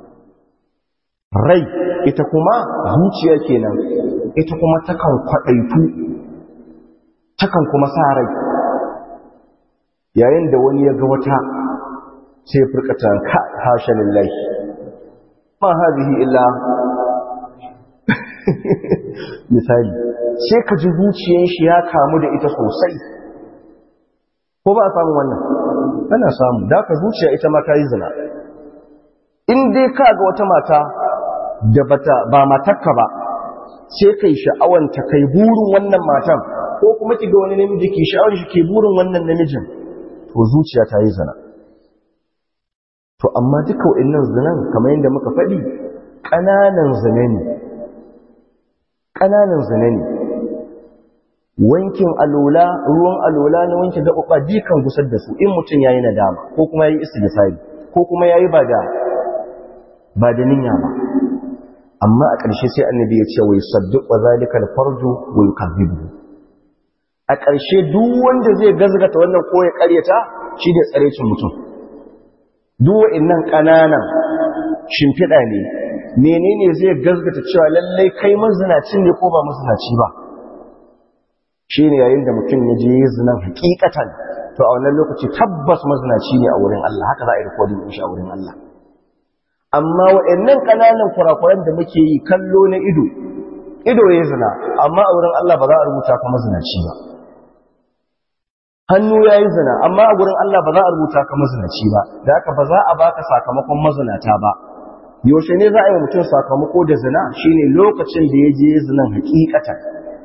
rai ita kuma zuciya kenan ita kuma takan kwadaitu takan kuma sa rai yayin da wani ya ga wata sai furkata ka hasha lillahi ma hadhihi illa misali sai ka ji zuciyar shi ya kamu da ita sosai ko ba a samu wannan ana samu da ka zuciya ita ma ta yi zina in dai ka ga wata mata da bata ba matarka ba sai kai sha'awanta kai burin wannan matan ko kuma ki ga wani namiji ke sha'awar shi ke burin wannan namijin to zuciya ta yi zina to amma duka wa'annan zinan kamar yadda muka faɗi ƙananan zina ne ƙananan zina ne wankin alola ruwan alola na wanke gaɓaɓa jikan gusar da su in mutum ya yi nadama ko kuma ya yi istighfari ko kuma ya yi ba da ba da niyya ba amma a ƙarshe sai annabi ya ce wai sadduq wa zalika al-farju wa yukazzibu a ƙarshe duk wanda zai gazgata wannan ko ya ƙaryata shi ne tsarecin mutum duk wa'annan ƙananan shimfiɗa ne menene zai gazgata cewa lallai kai mazinacin ne ko ba mazinaci ba shi ne yayin da mutum ya je zinan hakikatan to a wannan lokaci tabbas mazinaci ne a wurin Allah haka za a yi rikodin shi a wurin Allah amma waɗannan ƙananan kurakuran da muke yi kallo na ido ido ya zina amma a wurin Allah ba za a rubuta ka mazinaci ba hannu ya yi zina amma a wurin Allah ba za a rubuta ka mazinaci ba da haka ba za a baka sakamakon mazinata ba yaushe ne za a yi wa mutum sakamako da zina shine lokacin da ya je zinan hakikatan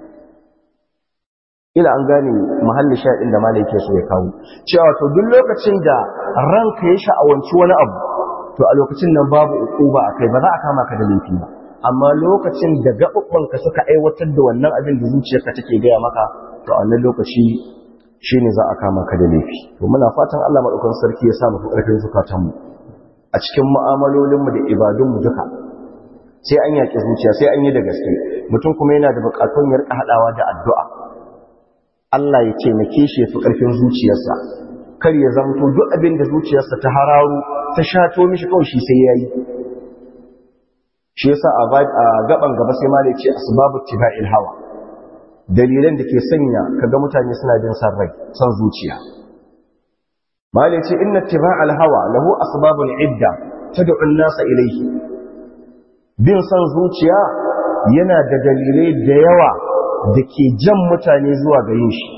ila an gane mahallin shaɗin da malai ke so ya kawo cewa to duk lokacin da ranka ya sha'awanci wani abu to a lokacin nan babu ukuba a kai ba za a kama ka da laifi ba amma lokacin da gaɓuɓɓanka suka aiwatar da wannan abin da zuciyarka take gaya maka to a wannan lokaci shine za a kama ka da laifi to muna fatan Allah madaukakin sarki ya sa mu ƙarfin zukatanmu a cikin mu'amalolinmu da ibadunmu duka sai an yaƙi zuciya sai an yi da gaske mutum kuma yana da buƙatun ya riƙa haɗawa da addu'a Allah ya taimake shi ya fi ƙarfin zuciyarsa kar ya zamto duk abin da zuciyarsa ta hararo ta shato mishi kawai shi sai yayi shi yasa a gaban gaba sai ma ce asbabu tiba'il hawa dalilan da ke sanya kaga mutane suna jin san rai san zuciya malai ce inna tiba'al hawa lahu asbabun idda tad'u an-nasa ilayhi bin san zuciya yana da dalilai da yawa da ke jan mutane zuwa ga yin shi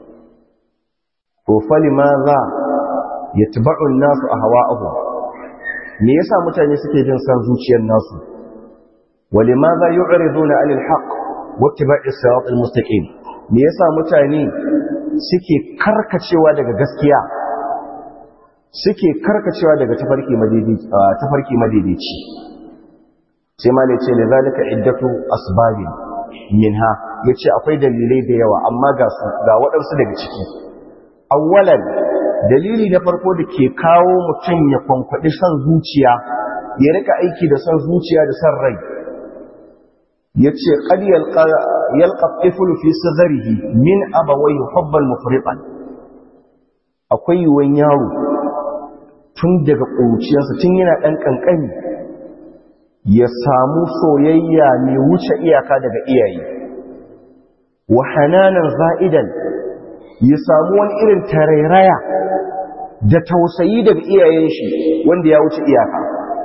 to fali ma za ya taba'un nasu a hawa'ahu me yasa mutane suke jin san zuciyar nasu wali ma za yu'riduna 'anil haqq wa ittiba'i sirat al-mustaqim me yasa mutane suke karkacewa daga gaskiya suke karkacewa daga tafarki madaidaici tafarki madaidaici sai ma ne ce lidhalika iddatu asbabin minha yace akwai dalilai da yawa amma ga su ga waɗansu daga ciki awwalan dalili na farko da ke kawo mutum ya kwankwaɗi son zuciya ya rika aiki da son zuciya da son rai yace qad yalqa yalqa tiflu fi sadrihi min abawai hubban mufriqan akwai yuwan yaro tun daga ƙuruciyarsa tun yana ɗan ƙanƙani ya samu soyayya mai wuce iyaka daga iyaye wa hananan za'idan ya samu wani irin tarairaya da tausayi daga iyayen shi wanda ya wuce iyaka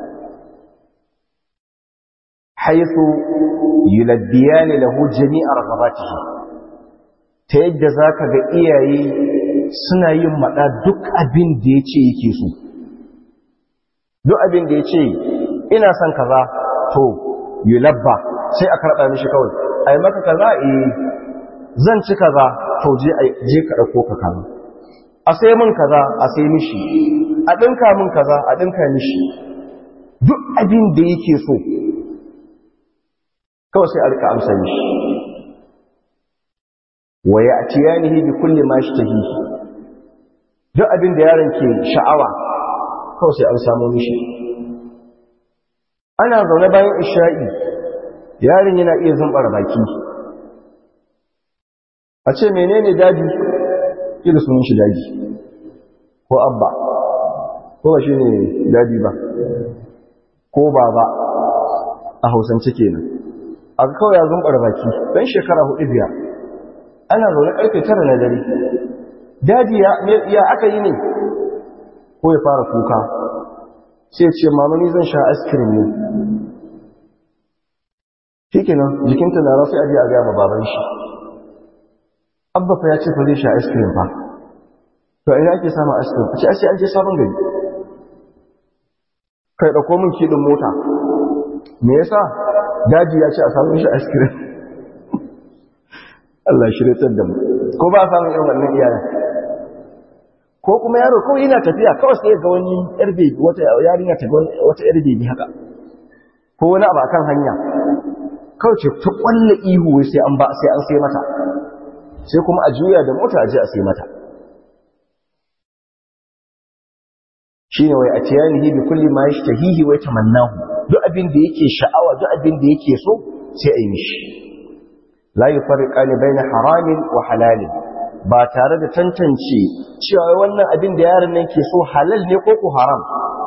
haithu yulabbiyani lahu jami'a raghabatihi ta yadda zaka ga iyaye suna yin mada duk abin da yace yake so duk abin da yace ina son kaza to yulabba sai a karba mishi kawai ai maka kaza eh zan ci kaza to je je ka dauko ka kaza a sai min kaza a sai mishi a dinka min kaza a dinka mishi duk abin da yake so kawai sai a rika amsa mishi wa ya'tiyanihi bi kulli ma yashtahi duk abin da yaron ke sha'awa kawai sai an samu mishi ana zaune bayan isha'i yaron yana iya zumbar baki a ce menene daji kila sunan shi daji ko abba ko ba shine daji ba ko baba a hausance kenan a kawai ya zumbar baki dan shekara hudu biyar ana zaune karfe tara na dare daji ya aka yi ne ko ya fara kuka sai ce mamani zan sha askirin ne shi kenan jikinta na rasu ajiye a gaya ma baban shi abba fa ya ce fa zai sha askirin ba to ina ake samun askirin a ce ashe an je sabon gari kai ɗauko min kiɗin mota me yasa daji ya ce a samun shi askirin Allah shiryatar da mu ko ba a samun irin wannan iyayen ko kuma yaro kawai yana tafiya kawai sai ga wani yar bebi wata yarinya ta ga wata yar bebi haka ko wani abu akan hanya kawai ce ta kwalle ihu sai an ba sai an sai mata sai kuma a juya da mota a je a sai mata shine wai a tiyanihi bi kulli ma yashtahihi wa tamannahu duk abin da yake sha'awa duk abin da yake so sai a yi mishi la yufarriqani baina haramin wa halalin ba tare da tantance cewa wannan abin da yaron nan ke so halal ne ko ko haram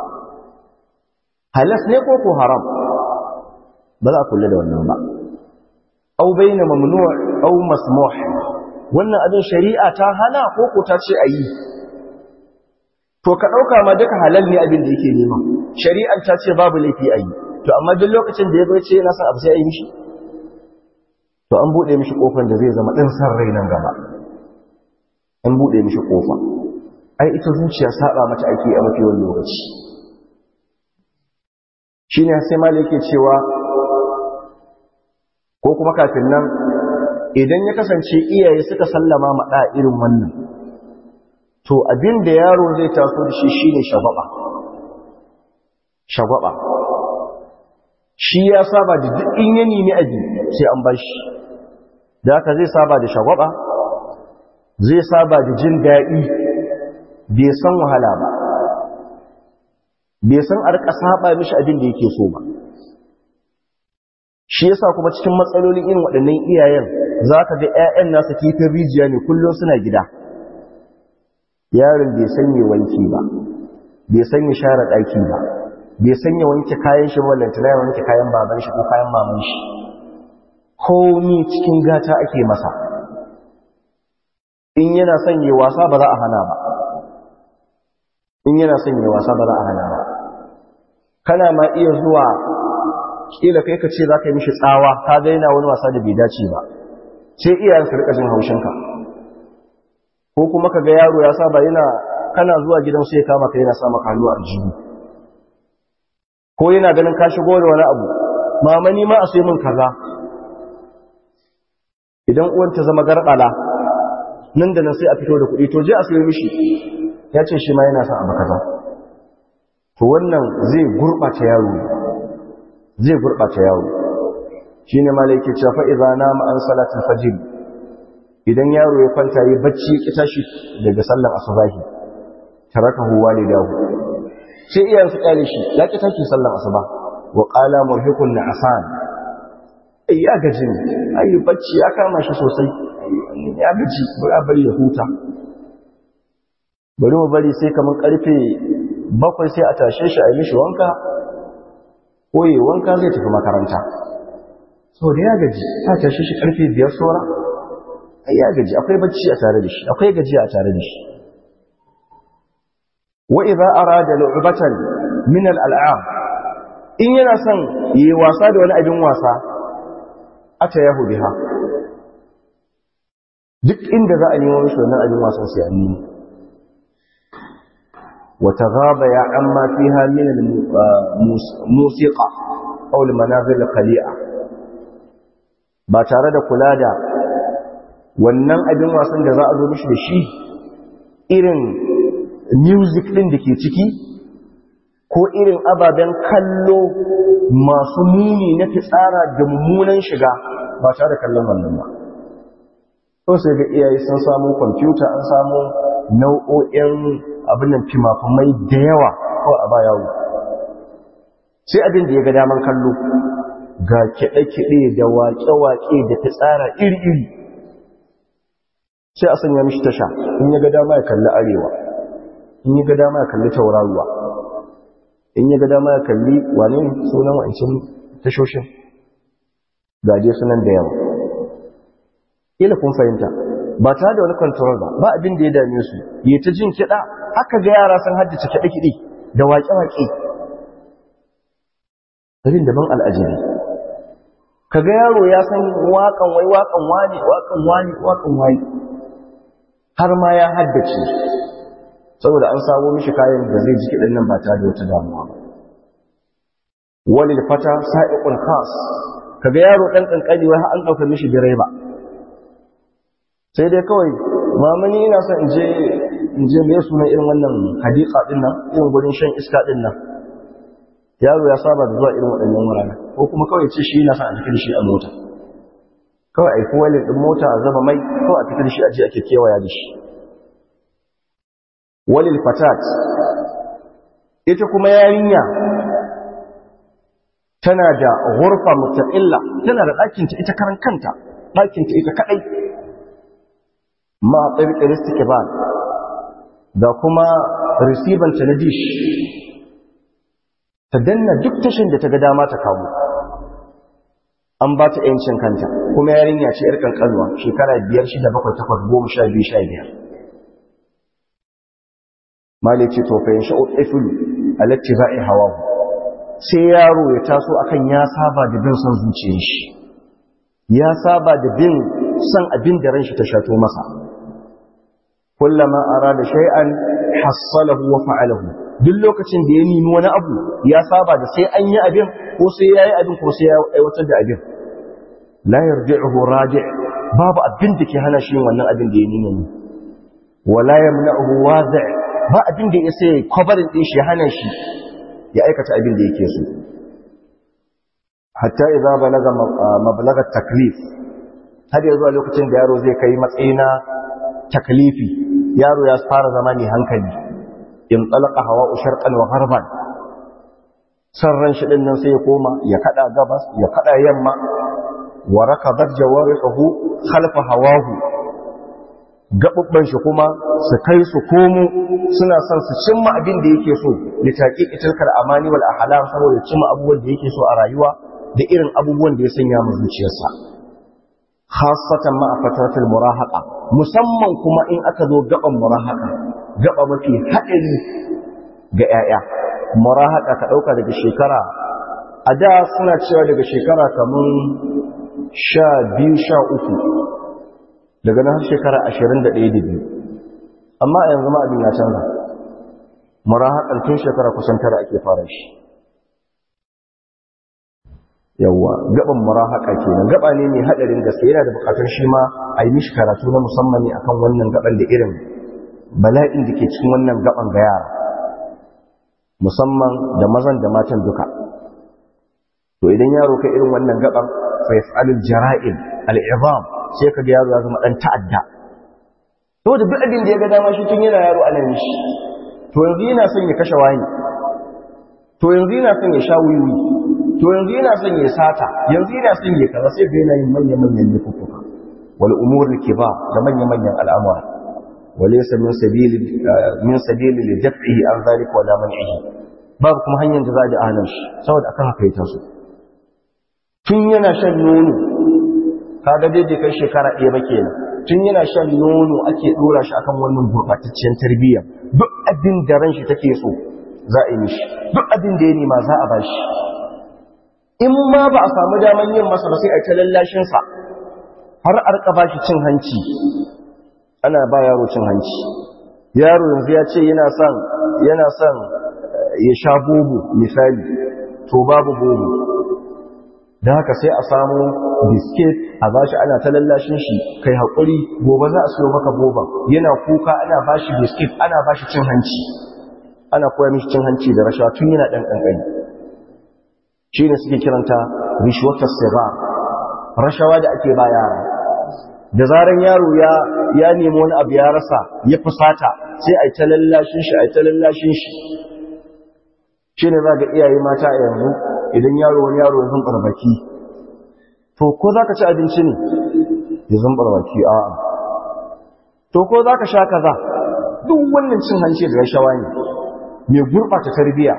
halas ne ko ko haram ba za a kula da wannan ba au baina mamnu' au masmuh wannan abin shari'a ta hana ko ko ta ce ayi to ka dauka ma duka halal ne abin da yake nema shari'an ta ce babu laifi ayi to amma duk lokacin da ya zo ce yana son abu sai ayi mishi to an bude mishi kofar da zai zama din san rai nan gaba an buɗe mishi ƙofa ai ita zuciya saba mata ake a mafi wani lokaci shi ne sai mali yake cewa ko kuma kafin nan idan ya kasance iyaye suka sallama maɗa irin wannan to abin da yaro zai taso da shi shi ne shagwaba shagwaba shi ya saba da duk in ya nemi aji sai an bar shi da haka zai saba da shagwaba zai saba da jin daɗi bai san wahala ba bai san a rika saba mishi abin da yake so ba shi yasa kuma cikin matsalolin irin waɗannan iyayen za ka ga 'ya'yan nasa kifin rijiya ne kullum suna gida yaron bai sanya wanki ba bai sanya share ɗaki ba bai sanya wanke kayan shi wallanta ya wanke kayan baban shi ko kayan maman shi komi cikin gata ake masa in yana son yi wasa ba za a hana ba in yana son yi wasa ba za a hana ba kana ma iya zuwa kila kai ka ce za ka yi mishi tsawa ka ga yana wani wasa da bai dace ba sai iyayen su rika jin haushinka ko kuma ka ga yaro ya saba yana kana zuwa gidan sai kama ka yana sa maka hannu a jibi ko yana ganin ka shigo da wani abu mama ni ma a sai min kaza idan uwan ta zama garbala nan da nan sai a fito da kuɗi to je a sayo mishi ya ce shi ma yana son abu kaza to wannan zai gurɓata yaro zai gurɓata yaro shi ne ma laike cewa fa idza nama an salatul fajr idan yaro ya kwanta yi bacci ya tashi daga sallar asubahi tarakahu walidahu sai iyayen su kyale shi ya ki tashi sallan asuba wa qala murhiqun na'san ai ya gaji ne ai bacci ya kama shi sosai ya gaji bari a bari ya huta bari mu bari sai kamar karfe bakwai sai a tashe shi a yi mishi wanka ko yi wanka zai tafi makaranta sau da ya gaji ta tashe shi karfe biyar sora ai ya gaji akwai bacci a tare da shi akwai gaji a tare da shi wa idza arada lu'batan min al-al'am in yana son yi wasa da wani abin wasa ata yahu biha duk inda za a nemo mishi wannan abin wasan sai an nemo وتغاب يا عما فيها من الموسيقى أو المناظر القليعة ba tare da kula da wannan abin wasan da za a zo mishi da shi irin music ɗin da ke ciki ko irin ababen kallo masu muni na fitsara da mummunan shiga ba tare da kallon wannan ba so sai ga iyaye sun samu kwamfuta an samu nau'o'in abin nan fimafimai da yawa kawai a baya wu sai abin da ya ga daman kallo ga kiɗe-kiɗe da waƙe-waƙe da fitsara iri-iri sai a sanya mishi tasha in ya ga dama ya kalli arewa in ya ga dama ya kalli tauraruwa in ya ga dama ya kalli wane sunan wa'ancin tashoshin gaje sunan da yawa ila kun fahimta ba tare da wani control ba ba abin da ya dame su yi ta jin kiɗa haka ga yara sun haddace kiɗe-kiɗe da waƙe-waƙe abin daban al'ajabi ka ga yaro ya san waƙan wai waƙan wani waƙan wani waƙan wani har ma ya haddace saboda an samo mishi kayan da zai ji kiɗin nan ba tare da wata damuwa ba wani da fata sa'iqul khas ka ga yaro ɗan ƙanƙani wai an ɗauka mishi direba sai dai kawai mamani ina son in je in je mai sunan irin wannan hadika din nan irin gurin shan iska din nan yaro ya saba da zuwa irin waɗannan wurare ko kuma kawai ce shi yana son a tafi da shi a mota kawai aiki walin ɗin mota a zaba mai kawai a tafi da shi a je ake kewaya da shi walil fatat ita kuma yarinya tana da ghurfa mustaqilla tana da ɗakinta ita karan kanta ɗakinta ita kaɗai ma tsirƙir istikbal da kuma risiban ta na dish ta danna duk tashin da ta ga dama ta kawo an ba ta ‘yancin kanta kuma yarinya ce ‘yar ƙanƙanuwa shekara biyar shida bakwai takwas goma sha biyu sha biyar mali ce to fa yanshi ɗafilu a latti za'i hawa sai yaro ya taso akan ya saba da bin son zuciyar shi ya saba da bin son abin da ran shi ta shato masa kullama arada shay'an hassalahu wa fa'alahu duk lokacin da ya nemi wani abu ya saba da sai an yi abin ko sai yayi abin ko sai ya aiwatar da abin la yarji'uhu raji' babu abin da ke hana shi wannan abin da ya nemi ne wala yamna'uhu wadi' ba abin da ya sai kwabarin din shi hana shi ya aikata abin da yake so hatta idza balaga mablaga taklif har yanzu a lokacin da yaro zai kai matsayi na taklifi yaro ya fara zama ne hankali in talaka hawa sharqan wa gharban sarran shi din nan sai ya koma ya kada gabas ya kada yamma wa rakabat jawarihu khalfa hawahu gabubban shi kuma su kai su komo suna son su cimma abin da yake so da taqiqi tilkal amani wal ahlam saboda cimma abubuwan da yake so a rayuwa da irin abubuwan da ya sanya mu zuciyarsa khasatan ma a fataratul murahaqa musamman kuma in aka zo gaban murahaqa gaba mafi haɗari ga 'ya'ya murahaqa ka ɗauka daga shekara a da suna cewa daga shekara kamar sha biyu sha uku daga nan shekara ashirin da ɗaya da biyu amma a yanzu ma abin ya canza murahaƙar tun shekara kusan tara ake fara shi yawwa gaban murahaka kenan gaba ne mai hadarin gaske yana da bukatar shi ma a yi mishi karatu na musamman ne akan wannan gaban da irin bala'in da ke cikin wannan gaban ga yara musamman da mazan da matan duka to idan yaro kai irin wannan gaban fa yaf'alul jara'im al'izam sai ka ga yaro ya zama dan ta'adda to da duk abin da ya ga dama shi tun yana yaro ana mishi to yanzu yana son ya kashe wani to yanzu yana son ya sha wiwi to yanzu yana son ya sata yanzu yana son ya kaza sai ga yana yin manya-manyan laifuka wal umur kibar da manya-manyan al'amura walaysa min sabili min sabili li daf'ihi an zalika wala man'ihi babu kuma hanyar da za a ji ahalar shi saboda akan haka ya taso tun yana shan nono kaga dai bai kai shekara ɗaya ba kenan tun yana shan nono ake ɗora shi akan wannan gurɓatacciyar tarbiyya duk abin da ran shi take so za a yi mishi duk abin da ya nema za a bashi in ma ba a samu daman yin masa ba sai a ta lallashin sa har a rika bashi cin hanci ana ba yaro cin hanci yaro yanzu ya ce yana son yana son ya sha bobo misali to babu bobo da haka sai a samu biskit a bashi ana ta lallashin shi kai haƙuri gobe za a siyo maka boban yana kuka ana bashi biskit ana bashi cin hanci ana koya mishi cin hanci da rashawa tun yana ɗan ƙanƙani shi ne suke kiranta rishwatar siga rashawa da ake ba yara da zaran yaro ya ya nemi wani abu ya rasa ya fusata sai a ta lallashin shi a ta lallashin shi shi ne za ga iyaye mata a yanzu idan yaro wani yaro ya zumbar baki to ko za ka ci abinci ne ya zumbar baki a to ko za ka sha kaza duk wannan cin hanci da rashawa ne mai gurɓata tarbiya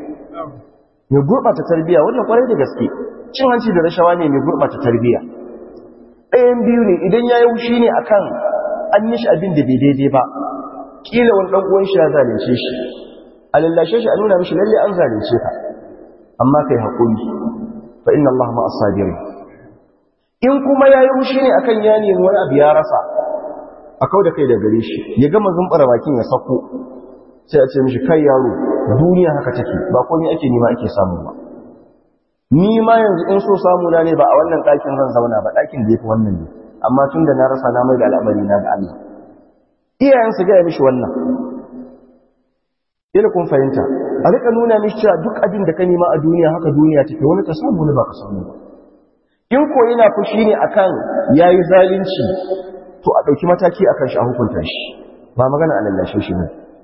mai gurɓata tarbiya wannan kwarai da gaske cin hanci da rashawa ne mai gurɓata tarbiya ɗayan biyu ne idan ya yi wushi ne akan an yi shi abin da bai daidai ba ƙila wani ɗan uwan shi ya zalunce shi a lallashe shi a nuna mishi lalle an zalunce ka amma kai haƙuri fa inna Allah ma as-sabirin in kuma yayi mushi ne akan ya nemi wani abu ya rasa a kau da kai da gare shi ya gama zumbara bakin ya sako sai a ce mishi kai yaro duniya haka take ba komai ake nima ake samu ba ni ma yanzu in so samu na ne ba a wannan ɗakin zan zauna ba ɗakin da yafi wannan ne amma tun da na rasa na mai da al'amari na ga Allah iyayen su gaya mishi wannan ila kun fahimta a rika nuna mishi cewa duk abin da ka nema a duniya haka duniya take wani ka samu wani ba ka samu ba in ko yana fushi ne akan yayi zalunci to a dauki mataki akan shi a hukunta shi ba magana a lallashe shi ne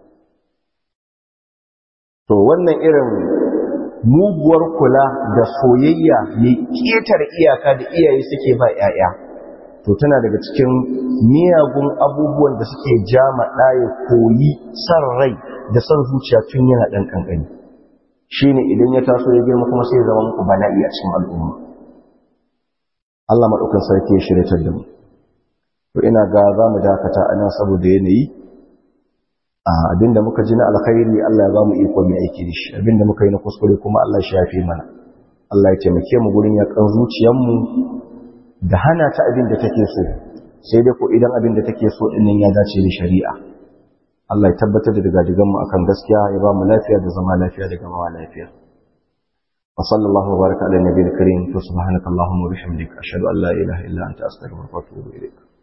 to wannan irin muguwar kula da soyayya mai ketare iyaka da iyaye suke ba 'ya'ya to tana daga cikin miyagun abubuwan da suke jama ɗaya koyi san rai da san zuciya tun yana ɗan ƙanƙani shi ne idan ya taso ya girma kuma sai zama muku bala'i a cikin al'umma Allah maɗaukan sarki ya shirya da mu to ina ga za mu dakata a nan saboda yanayi a abinda muka ji na alkhairi Allah ya ba mu iko mai aiki da shi abinda muka yi na kuskure kuma Allah ya shafe mana Allah ya taimake mu gurin yakan zuciyarmu da hana ta abin da take so sai dai ko idan abin da take so din ya dace da shari'a Allah ya tabbatar da digadigan mu akan gaskiya ya ba mu lafiya da zama lafiya da gamawa lafiya wa sallallahu wa baraka ala nabiyil karim to subhanakallahumma wa bihamdika ashhadu an la ilaha illa anta astaghfiruka wa atubu ilaik